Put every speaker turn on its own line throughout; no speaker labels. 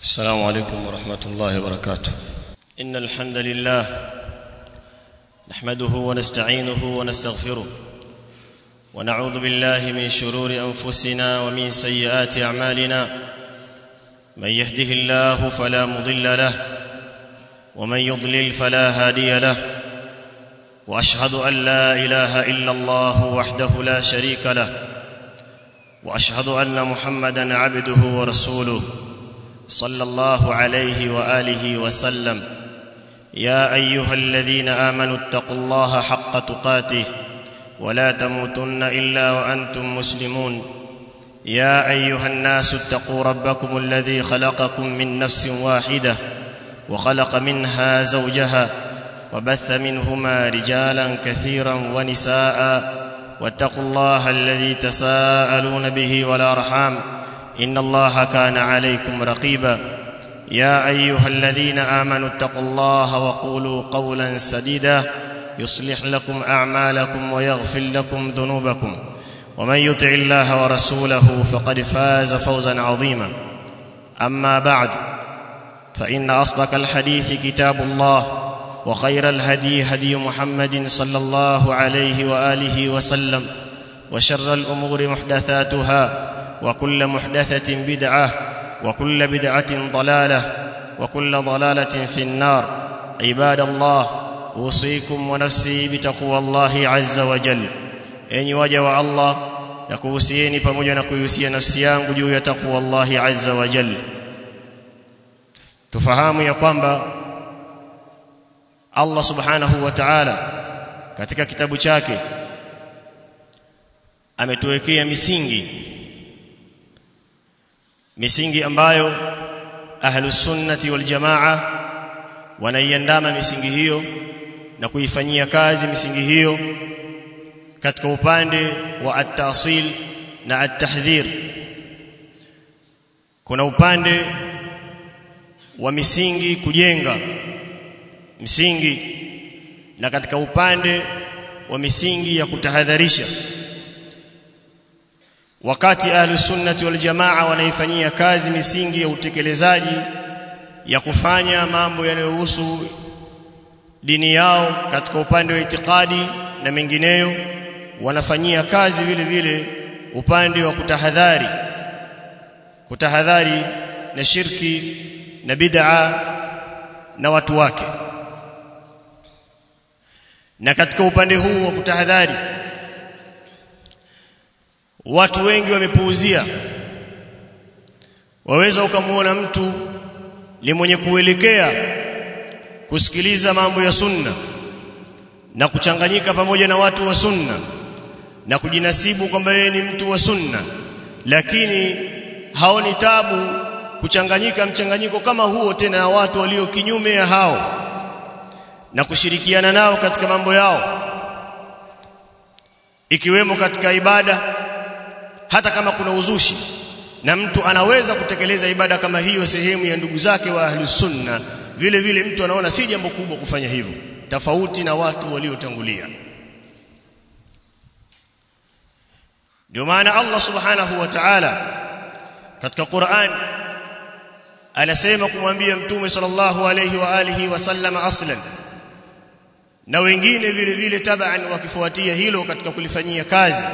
السلام عليكم ورحمة الله وبركاته إن الحمد لله نحمده ونستعينه ونستغفره ونعوذ بالله من شرور أنفسنا ومن سيئات أعمالنا من يهده الله فلا مضل له ومن يضلل فلا هادي له واشهد ان لا اله الا الله وحده لا شريك له واشهد ان محمدا عبده ورسوله صلى الله عليه واله وسلم يا ايها الذين امنوا اتقوا الله حق تقاته ولا تموتن الا وانتم مسلمون يا ايها الناس اتقوا ربكم الذي خلقكم من نفس واحده وخلق منها زوجها وبث منهما رجالا كثيرا ونساء واتقوا الله الذي تساءلون به والارحام ان الله كان عليكم رقيبا يا ايها الذين امنوا اتقوا الله وقولوا قولا سديدا يصلح لكم اعمالكم ويغفر لكم ذنوبكم ومن يطع الله ورسوله فقد فاز فوزا عظيما اما بعد فان اصدق الحديث كتاب الله وخير الهدي هدي محمد صلى الله عليه واله وسلم وشر الامور محدثاتها وكل محدثه بدعه وكل بدعه ضلاله وكل ضلاله في النار عباد الله اوصيكم ونفسي بتقوى الله عز وجل enyi waja wa Allah na kuhusieni pamoja na kuihusia nafsi yangu juu ya takwa Allah azza wa jalla tufahamu ya kwamba Allah subhanahu wa ta'ala katika kitabu chake ametuwekea misingi misingi ambayo ahlus sunnati wal jamaa wanaiandama misingi hiyo na kuifanyia kazi misingi hiyo katika upande wa at-tasil na at-tahdhir kuna upande wa misingi kujenga msingi na katika upande wa misingi ya kutahadharisha wakati ahlu sunnati wal jamaa wanaifanyia kazi misingi ya utekelezaji ya kufanya mambo yanayohusu dini yao katika upande wa itikadi na mengineyo wanafanyia kazi vile vile upande wa kutahadhari kutahadhari na shirki na bid'a na watu wake na katika upande huu wa kutahadhari watu wengi wamepuuzia waweza ukamuona mtu ni mwenye kuelekea kusikiliza mambo ya sunna na kuchanganyika pamoja na watu wa sunna na kujinasibu kwamba yeye ni mtu wa sunna lakini haoni tabu kuchanganyika mchanganyiko kama huo tena na watu walio kinyume ya hao na kushirikiana nao katika mambo yao ikiwemo katika ibada hata kama kuna uzushi na mtu anaweza kutekeleza ibada kama hiyo sehemu ya ndugu zake wa ahli sunna vile vile mtu anaona si jambo kubwa kufanya hivyo tofauti na watu waliotangulia ndio maana Allah subhanahu wa ta'ala katika Qur'an anasema kumwambia mtume sallallahu alayhi wa alihi wasallam aslan na wengine vile vile taban wakifuatia hilo katika kulifanyia kazi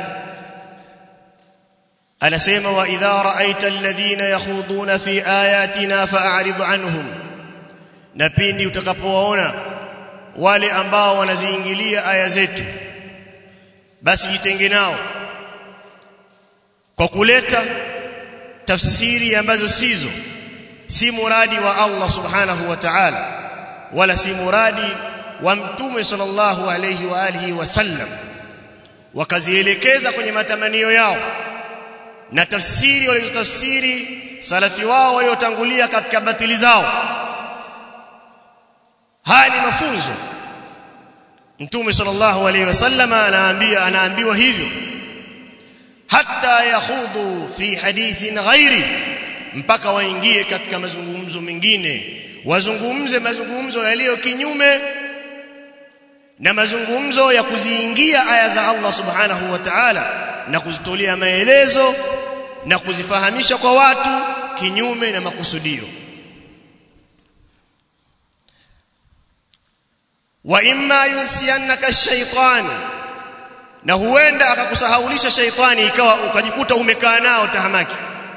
anasema wa idha ra'aita alladhina yakhuduna fi ayatina fa'rid anhum na pindi utakapowaona wale ambao wanaziingilia aya zetu basi jitenge nao kwa kuleta tafsiri ambazo sizo si muradi wa Allah subhanahu wa ta'ala wala si muradi wa mtume sallallahu alayhi wa alihi wasallam wakazielekeza kwenye matamanio yao na tafsiri walizotafsiri salafi wao waliotangulia katika batili zao haya ni mafunzo mtume sallallahu alayhi wasallam anaambia anaambiwa hivyo hatta yakhudhu fi hadithin ghairi mpaka waingie katika mazungumzo mengine wazungumze mazungumzo yaliyo kinyume na mazungumzo ya kuziingia aya za Allah subhanahu wa ta'ala na kuzitolea maelezo na kuzifahamisha kwa watu kinyume na makusudio
wa imma yunsiyannaka shaytan na huenda akakusahaulisha shaitani ikawa ukajikuta umekaa nao tahamaki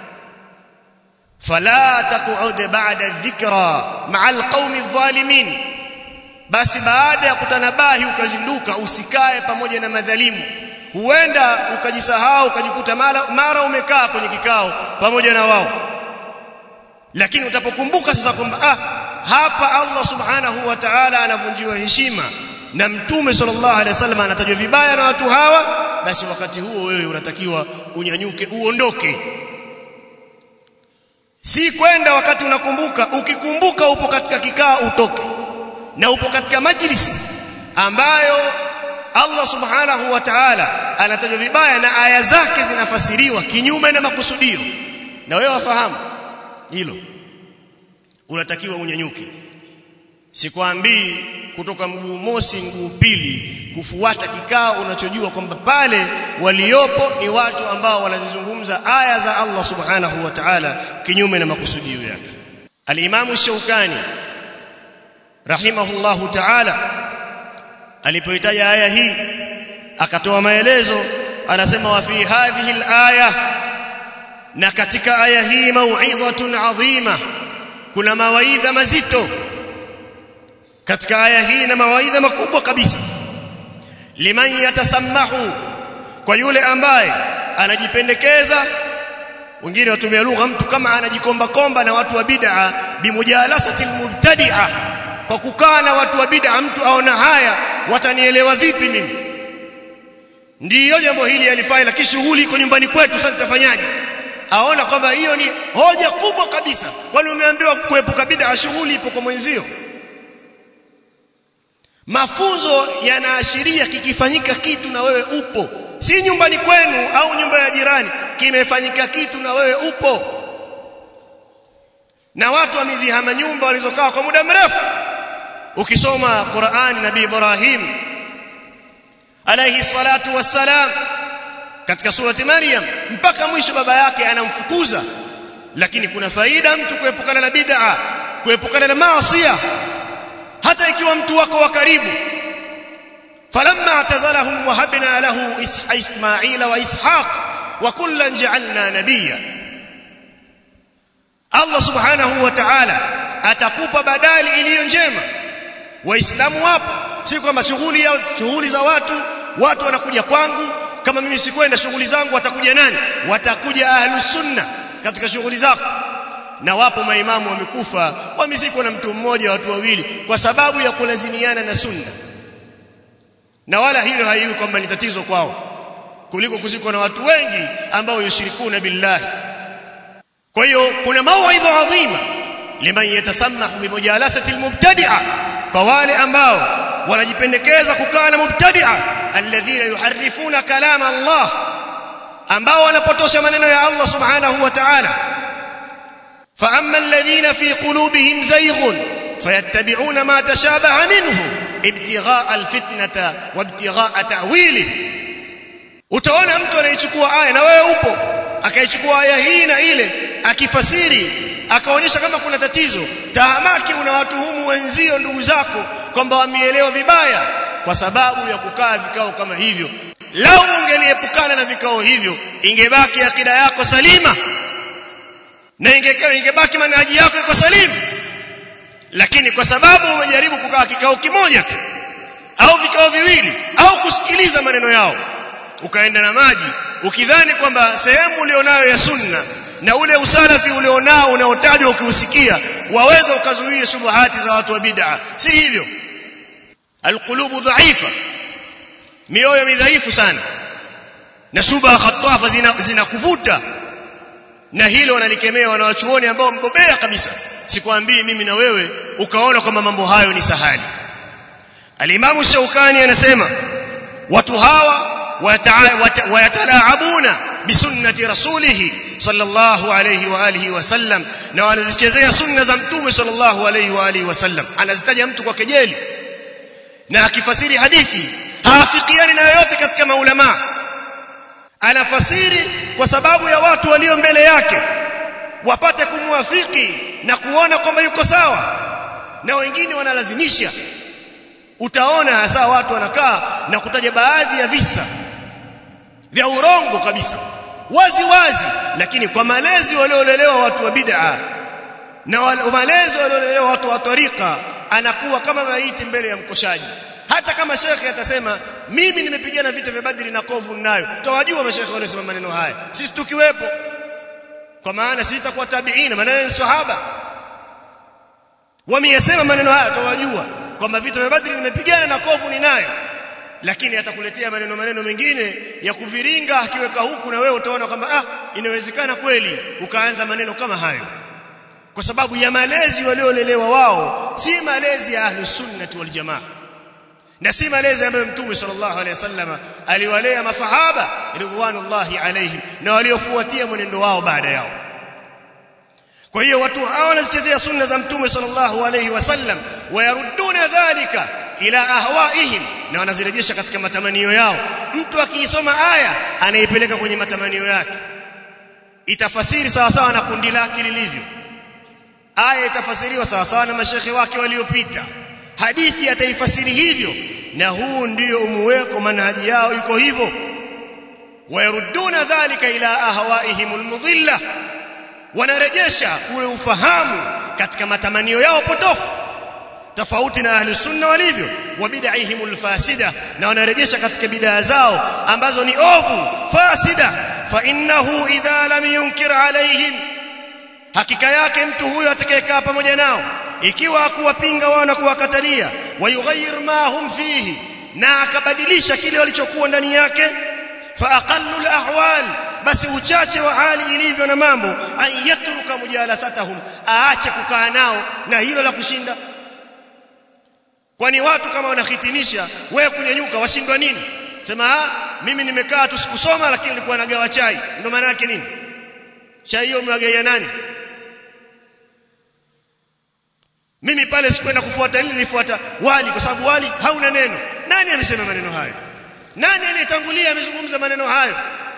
fala taqud ba'da dhikra ma'a alqawmi adh-dhalimin basi baada ya kutanabahi ukazinduka usikae pamoja na madhalimu huenda ukajisahau ukajikuta mara, mara umekaa kwenye kikao pamoja na wao lakini utapokumbuka sasa kwamba ah hapa Allah subhanahu wa ta'ala anavunjiwa heshima na mtume sallallahu alaihi wasallam anatajwa vibaya na watu hawa basi wakati huo wewe unatakiwa unyanyuke uondoke si kwenda wakati unakumbuka ukikumbuka upo katika kikao utoke na upo katika majlis ambayo Allah subhanahu wa ta'ala anatajwa vibaya na aya zake zinafasiriwa kinyume na makusudio na wewe wafahamu hilo unatakiwa unyanyuke sikwambii kutoka mguu mosi mguu pili kufuata kikao unachojua kwamba pale waliopo ni watu ambao wanazizungumza aya za Allah subhanahu wa ta'ala kinyume na makusudio yake al-Imam Shaukani rahimahullahu ta'ala alipoitaja aya hii akatoa maelezo anasema wa fi hadhihi al-aya na katika aya hii mau'izatun adhima kuna mawaidha mazito katika aya hii na mawaidha makubwa kabisa liman yatasammahu kwa yule ambaye anajipendekeza wengine watumia lugha mtu kama anajikomba komba na watu wa bid'a bimujalasati almubtadi'a kwa kukaa na watu wa bid'a mtu aona haya watanielewa vipi mimi ndiyo jambo hili alifanya lakini shughuli iko nyumbani kwetu sasa tutafanyaje aona kwamba hiyo ni hoja kubwa kabisa kwani umeambiwa kuepuka bid'a shughuli ipo kwa mwenzio mafunzo yanaashiria kikifanyika kitu na wewe upo si nyumbani kwenu au nyumba ya jirani kimefanyika kitu na wewe upo na watu wamezihama nyumba walizokaa kwa muda mrefu ukisoma Qur'ani nabii Ibrahim alayhi salatu wassalam katika surati Maryam mpaka mwisho baba yake anamfukuza lakini kuna faida mtu kuepukana na bid'a kuepukana na maasi hata ikiwa mtu wako wa karibu falamma atazalahum wahabna lahu ismaila wa ishaq wa kullan ja'alna nabiyya Allah subhanahu wa ta'ala atakupa badali iliyo njema waislamu wapo si kwamba shughuli shughuli za watu watu wanakuja kwangu kama mimi sikwenda shughuli zangu watakuja nani watakuja ahlus sunna katika shughuli zako na wapo maimamu wamekufa wamezikwa na mtu mmoja watu wawili kwa sababu ya kulazimiana na sunna na wala hilo haiwi kwamba ni tatizo kwao kuliko kuzikwa na watu wengi ambao yushirikuna billahi kwa hiyo kuna mauidha adhima liman yatasammahu bimujalasati almubtadi'a kwa wale ambao wanajipendekeza kukaa na mubtadi'a alladhina yuharrifuna kalama Allah ambao wanapotosha maneno ya Allah subhanahu wa ta'ala فاما الذين في قلوبهم زيغ فيتبعون ما تشابه منه ابتغاء الفتنه وابتغاء تاويله utaona mtu anaichukua aya na wewe upo akaichukua aya hii na ile akifasiri akaonyesha kama kuna tatizo tahamaki unawatuhumu wenzio ndugu zako kwamba wameelewa vibaya kwa sababu ya kukaa vikao kama hivyo lau ungeliepukana na vikao hivyo ingebaki akida yako salima na ingekaa ingebaki manhaji yako iko salimu lakini kwa sababu umejaribu kukaa kikao kimoja tu au vikao viwili au kusikiliza maneno yao ukaenda na maji ukidhani kwamba sehemu ulionayo ya sunna na ule usalafi ulionao unaotajwa ukiusikia waweza ukazuia shubuhati za watu wa bid'a si hivyo alqulubu dhaifa mioyo midhaifu sana na shubha khatafa zinakuvuta zina na hilo wanalikemea wanawachuoni ambao mbobea kabisa sikwambii mimi na wewe ukaona kwamba mambo hayo ni sahali alimamu shaukani anasema watu hawa wayatalaabuna bisunnati rasulih sallallahu alayhi wa alihi wasallam na wanazichezea sunna za mtume sallallahu alayhi wa alihi wasallam anazitaja mtu kwa kejeli na akifasiri hadithi haafikiani na yoyote katika maulama anafasiri kwa sababu ya watu walio mbele yake wapate kumwafiki na kuona kwamba yuko sawa na wengine wanalazimisha utaona hasa watu wanakaa na kutaja baadhi ya visa vya urongo kabisa wazi wazi lakini kwa malezi waliolelewa watu wa bid'a na malezi waliolelewa watu wa tariqa anakuwa kama maiti mbele ya mkoshaji hata kama shekhe atasema mimi nimepigana vita vya Badri na kovu ninayo tawajua mashekhe waliosema maneno haya sisi tukiwepo kwa maana sisi tutakuwa tabiina maana ni sahaba wameyasema maneno haya tawajua kwamba vita vya Badri nimepigana na kovu ninayo lakini atakuletea maneno maneno mengine ya kuviringa akiweka huku na wewe utaona kwamba ah inawezekana kweli ukaanza maneno kama hayo kwa sababu ya malezi waliolelewa wao si malezi ya ahlus sunnah wal jamaa na si malezi ambayo mtume sallallahu alaihi wasallam aliwalea masahaba ridwanullahi alaihim na waliofuatia mwenendo wao baada yao kwa hiyo watu hao wanazichezea sunna za mtume sallallahu alaihi wasallam wayaruduna dhalika ila ahwaihim na wanazirejesha katika matamanio yao mtu akiisoma aya anaipeleka kwenye matamanio yake itafasiri sawa sawa na kundi lake lilivyo aya itafasiriwa sawa sawa na mashekhe wake waliopita hadithi ataifasiri hivyo na huu ndio umuweko manhaji yao iko hivyo wayaruduna dhalika ila ahwaihim almudilla wanarejesha ule ufahamu katika matamanio yao potofu tofauti na ahli sunna walivyo wa bid'ahim alfasida na wanarejesha katika bid'a zao ambazo ni ovu fasida fa innahu idha lam yunkir alaihim hakika yake mtu huyo atakayekaa pamoja nao ikiwa akuwapinga wao na kuwakatalia wayughayyir ma hum fihi na akabadilisha kile walichokuwa ndani yake fa aqallu alahwal basi uchache wa hali ilivyo na mambo an yatruka mujalasatahum aache kukaa nao na hilo la kushinda kwani watu kama wanahitimisha wewe kunyanyuka washindwa nini sema ah mimi nimekaa tu sikusoma lakini nilikuwa nagawa chai ndio maana yake nini chai hiyo umewagaia nani mimi pale sikwenda kufuata lile nilifuata wali kwa sababu wali hauna neno nani amesema maneno hayo nani aliyetangulia amezungumza maneno hayo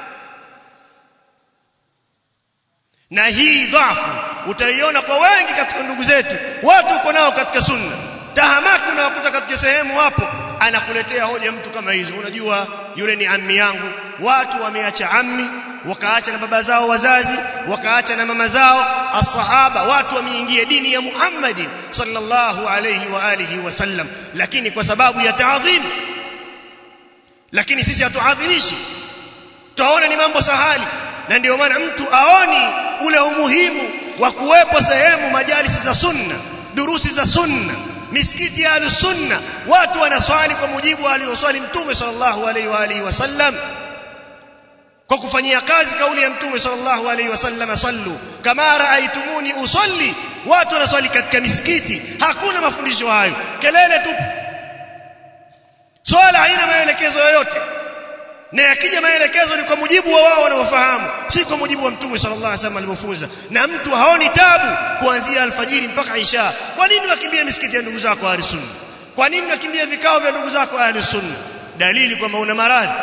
na hii dhafu utaiona kwa wengi katika ndugu zetu watu uko nao katika sunna tahamaki unawakuta katika sehemu hapo anakuletea hoja mtu kama hizo unajua yule ni ammi yangu watu wameacha ammi wakaacha na baba zao wazazi wakaacha na mama zao asahaba watu wameingia dini ya Muhammad sallallahu alayhi wa alihi wasallam lakini kwa sababu ya taadhim lakini sisi hatuadhimishi tuaona ni mambo sahali na ndio maana mtu aoni ule umuhimu wa kuwepo sehemu majalisi za sunna durusi za sunna misikiti ya sunna watu wanaswali kwa mujibu alioswali mtume sallallahu alaihi wa alihi wasallam kwa kufanyia kazi kauli ya mtume sallallahu alaihi wasallam sallu kama raaitumuni usalli watu wanaswali katika misikiti hakuna mafundisho hayo kelele tu swala haina maelekezo yoyote na yakija maelekezo ni kwa mujibu wa wao wanaofahamu si kwa mujibu wa mtume sallallahu alaihi wasallam alivyofunza na mtu haoni tabu kuanzia alfajiri mpaka isha kwa nini wakimbia misikiti ya ndugu zako ahli sunna kwa nini wakimbia vikao vya ndugu zako ahli sunna dalili kwamba una maradhi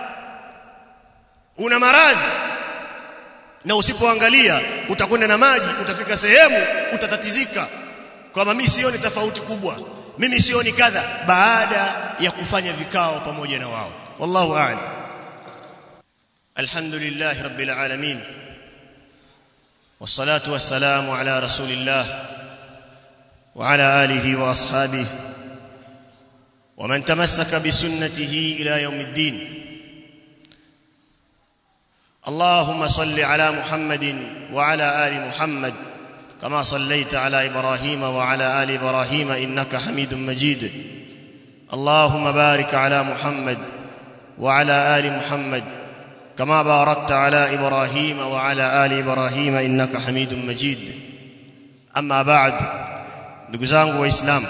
una maradhi na usipoangalia utakwenda na maji utafika sehemu utatatizika kwamba mimi sioni tofauti kubwa mimi sioni kadha baada ya kufanya vikao pamoja na wao wallahu a'lam
alhamdulillah rabbil alamin والصلاه والسلام على رسول الله وعلى اله واصحابه ومن تمسك بسنته الى يوم الدين اللهم صل على محمد وعلى ال محمد كما صليت على ابراهيم وعلى ال ابراهيم انك حميد مجيد اللهم بارك على محمد وعلى ال محمد كما باركت على ابراهيم وعلى ال ابراهيم انك حميد مجيد اما بعد ndugu zangu waislamu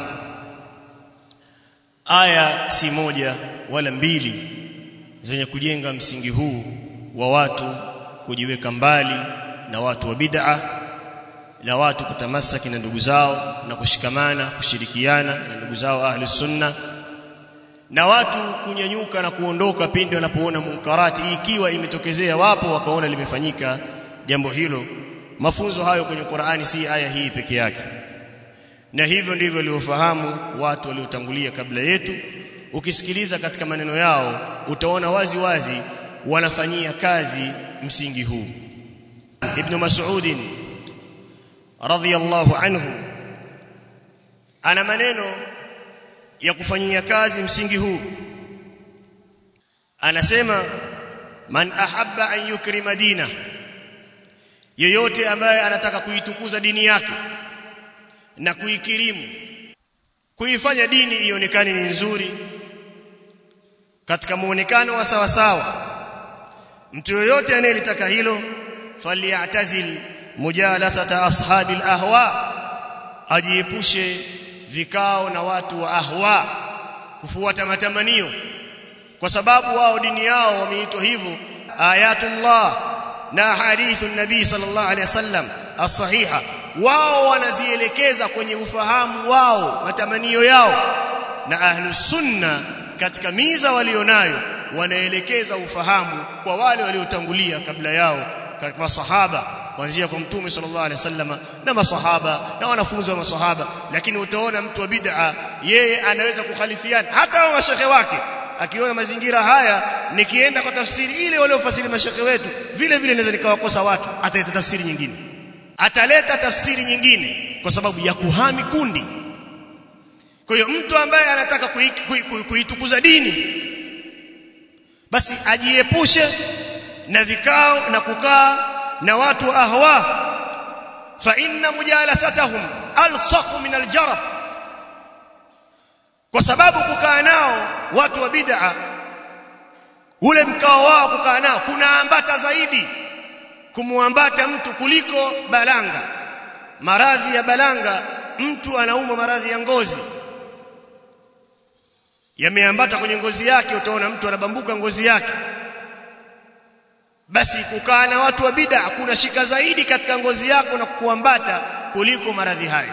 aya si moja wala mbili zenye kujenga msingi huu wa watu kujiweka mbali na watu wa bid'a na watu kutamasaki na ndugu zao na kushikamana kushirikiana na ndugu zao ahli sunna na watu kunyanyuka na kuondoka pindi wanapoona munkarati ikiwa imetokezea wapo wakaona limefanyika jambo hilo mafunzo hayo kwenye Qur'ani si aya hii peke yake
na hivyo ndivyo waliofahamu watu waliotangulia kabla yetu ukisikiliza katika maneno yao utaona wazi wazi wanafanyia kazi msingi huu ibn mas'ud radhiyallahu anhu ana maneno ya kufanyia kazi msingi huu anasema man ahabba an yukrima dina yeyote ambaye anataka kuitukuza dini yake na kuikirimu kuifanya dini ionekane ni nzuri katika muonekano wa sawa sawa mtu yoyote anayelitaka hilo falyatazil mujalasata ashabil ahwa ajiepushe vikao na watu wa ahwa kufuata matamanio kwa sababu wao dini yao wameitwa hivyo ayatullah na hadithu nabii sallallahu alaihi wasallam as-sahiha wao wanazielekeza kwenye ufahamu wao matamanio yao na ahlus sunna katika miza walionayo wanaelekeza ufahamu kwa wale waliotangulia kabla yao kama masahaba kuanzia kwa mtume sallallahu alaihi wasallam na masahaba na wanafunzi wa masahaba lakini utaona mtu wa bid'a yeye anaweza kukhalifiana hata wa mashehe wake akiona mazingira haya nikienda kwa tafsiri ile waliofasiri mashehe wetu vile vile naweza nikawakosa watu ataleta tafsiri nyingine ataleta tafsiri nyingine kwa sababu ya kuhami kundi kwa hiyo mtu ambaye anataka kuitukuza dini basi ajiepushe na vikao na kukaa na watu ahwa fa inna mujalasatahum alsaqu min aljarab kwa sababu kukaa nao watu wa bid'a ule mkao wao kukaa nao kunaambata zaidi kumuambata mtu kuliko balanga maradhi ya balanga mtu anauma maradhi ya ngozi yameambata kwenye ngozi yake utaona mtu anabambuka ngozi yake basi kukaa na watu wa bid'a kuna shika zaidi katika ngozi yako na kukuambata kuliko maradhi hayo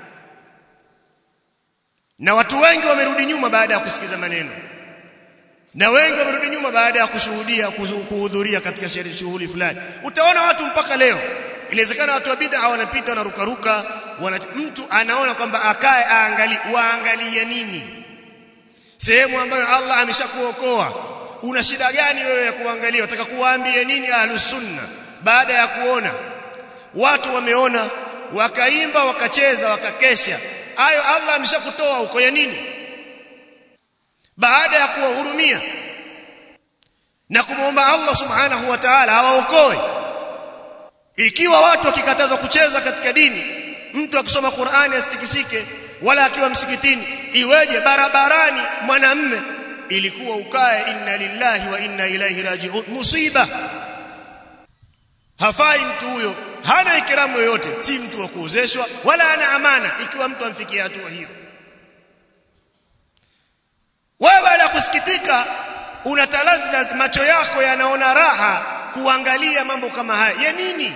na watu wengi wamerudi nyuma baada ya kusikiza maneno na wengi wamerudi nyuma baada ya kushuhudia kuhudhuria katika shughuli fulani utaona watu mpaka leo inawezekana watu wa bid'a wanapita wanarukaruka wana, mtu anaona kwamba akae aangalie waangalie nini sehemu ambayo Allah ameshakuokoa una shida gani wewe ya kuangalia unataka kuwaambia nini ahlus sunna baada ya kuona watu wameona wakaimba wakacheza wakakesha hayo Allah ameshakutoa huko ya nini baada ya kuwahurumia na kumwomba Allah subhanahu wa ta'ala awaokoe ikiwa watu wakikatazwa kucheza katika dini mtu akisoma Qur'ani asitikisike wala akiwa msikitini iweje barabarani mwanamme ilikuwa ukae inna lillahi wa inna ilaihi raji'un musiba hafai mtu huyo hana ikiramu yoyote si mtu wa kuozeshwa wala ana amana ikiwa mtu amfikia hatua hiyo wewe baada ya kusikitika unataladha macho yako yanaona raha kuangalia mambo kama haya ya nini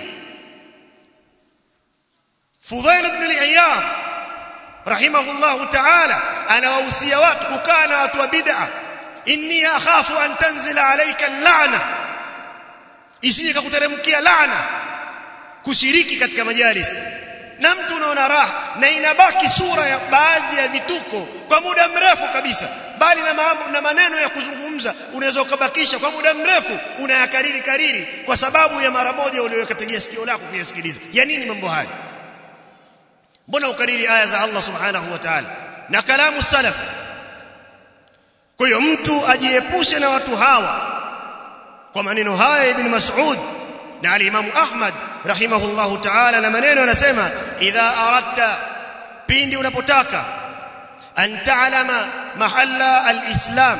Fudhail ibn al-Ayyam rahimahullahu ta'ala anawahusia watu kukaa na watu wa bid'a inni akhafu an tanzila alayka al-la'na isije kukuteremkia laana kushiriki katika majalis na mtu unaona raha na inabaki sura ya baadhi ya vituko kwa muda mrefu kabisa bali na, mambo, na maneno ya kuzungumza unaweza ukabakisha kwa muda mrefu unayakariri kariri kwa sababu ya mara moja uliyokategea sikio lako kuyasikiliza ya nini mambo haya mbona ukariri aya za Allah subhanahu wa ta'ala na kalamu salaf kwa hiyo mtu ajiepushe na watu hawa kwa maneno haya ibn Mas'ud na al-Imam Ahmad rahimahullahu ta'ala na maneno yanasema idha aradta pindi unapotaka an ta'lama mahalla al-islam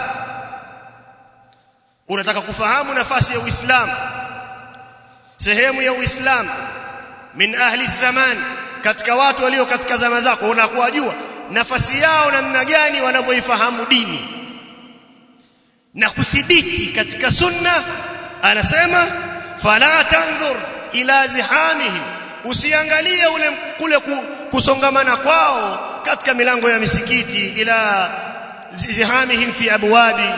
unataka kufahamu nafasi ya uislamu sehemu ya uislamu min ahli zaman katika watu walio katika zama zako unakuwajua nafasi yao namna gani wanavyoifahamu dini na kuthibiti katika sunna anasema fala tanzur ila zihamihim usiangalie ule kule kusongamana kwao katika milango ya misikiti ila zihamihim fi abwabi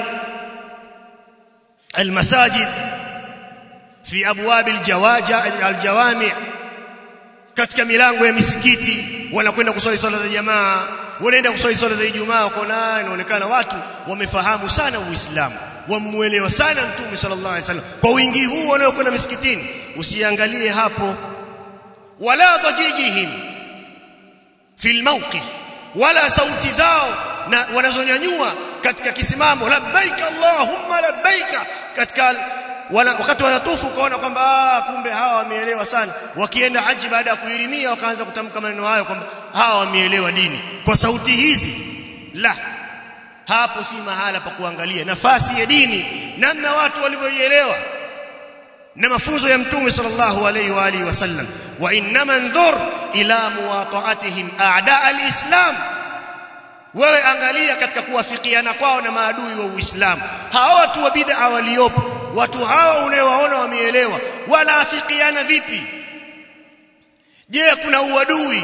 almasajid fi abwab aljawaja aljawami katika milango ya misikiti wanakwenda kuswali swala za jamaa wanaenda kuswali swala za Ijumaa wakaona inaonekana watu wamefahamu sana Uislamu wamuelewa sana Mtume sallallahu alaihi wasallam kwa wingi huu wanaokwenda misikitini usiangalie hapo wala dhajijihim fil mawqif wala sauti zao na wanazonyanyua katika kisimamo labbaik allahumma labbaik katika wana, wakati wanatufu ukaona kwamba ah, kumbe hawa wameelewa sana wakienda haji baada ya kuhirimia wakaanza kutamka maneno hayo kwamba hawa wameelewa dini kwa sauti hizi la hapo si mahala pa kuangalia nafasi ya dini namna watu walivyoielewa na mafunzo ya mtume sallallahu alayhi wa alihi wasallam wa innama ndhur ila muwata'atihim a'da al-islam wewe angalia katika kuwafikiana kwao na maadui wa Uislamu hao watu wa bid'a waliopo watu hao unaowaona wameelewa wanaafikiana vipi je kuna uadui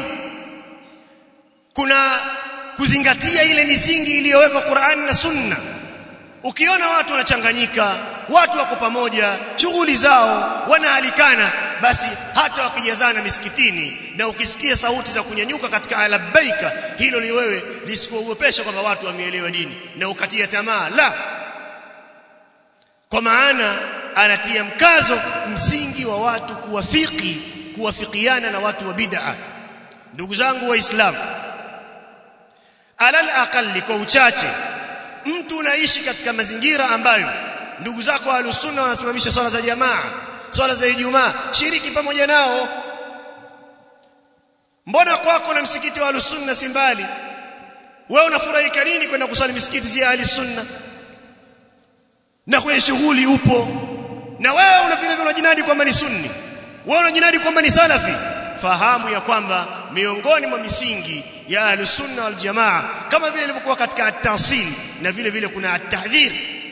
kuna kuzingatia ile misingi iliyowekwa Qur'ani na Sunna ukiona watu wanachanganyika watu wako pamoja shughuli zao wanaalikana basi hata wakijazana misikitini na ukisikia sauti za kunyanyuka katika labbaika hilo li wewe lisikuogopesha kwamba watu wameelewa dini na ukatia tamaa la kwa maana anatia mkazo msingi wa watu kuwafiki kuwafikiana na watu wa bid'a ndugu zangu waislamu alal aqalli kwa uchache mtu unaishi katika mazingira ambayo ndugu zako alusunna wanasimamisha swala za jamaa swala za Ijumaa shiriki pamoja nao mbona kwako na msikiti wa alusunna si mbali wewe unafurahika nini kwenda kuswali misikiti ya alusunna na kwenye shughuli upo na wewe una vile vile unajinadi kwamba ni sunni wewe unajinadi kwamba ni salafi fahamu ya kwamba miongoni mwa misingi ya alusunna wal jamaa kama vile ilivyokuwa katika at-tahsil na vile vile kuna at-tahdhir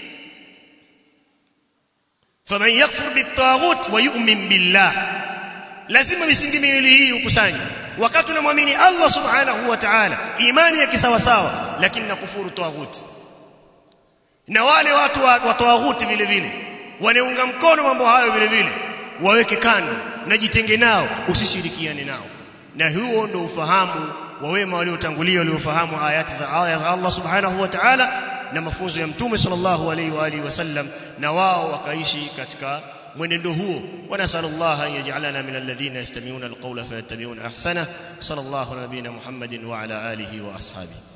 faman yakfur bit-taghut wa yu'min billah lazima misingi miwili hii ukusanye wakati unamwamini Allah subhanahu wa ta'ala imani ya kisawa sawa lakini na kufuru taghut na wale watu wa, wa taghut vile vile wanaunga mkono mambo hayo vile vile waweke kando na jitenge nao usishirikiane nao na huo ndio ufahamu wa wema waliotangulia waliofahamu ayati za aya za Allah subhanahu wa ta'ala na mafunzo ya mtume sallallahu alaihi wa alihi wasallam na wao wakaishi katika mwenendo huo wanasallallahu an yaj'alana min alladhina yastami'una alqawla fayattabi'una ahsana sallallahu nabiyina muhammadin wa ala alihi wa ashabihi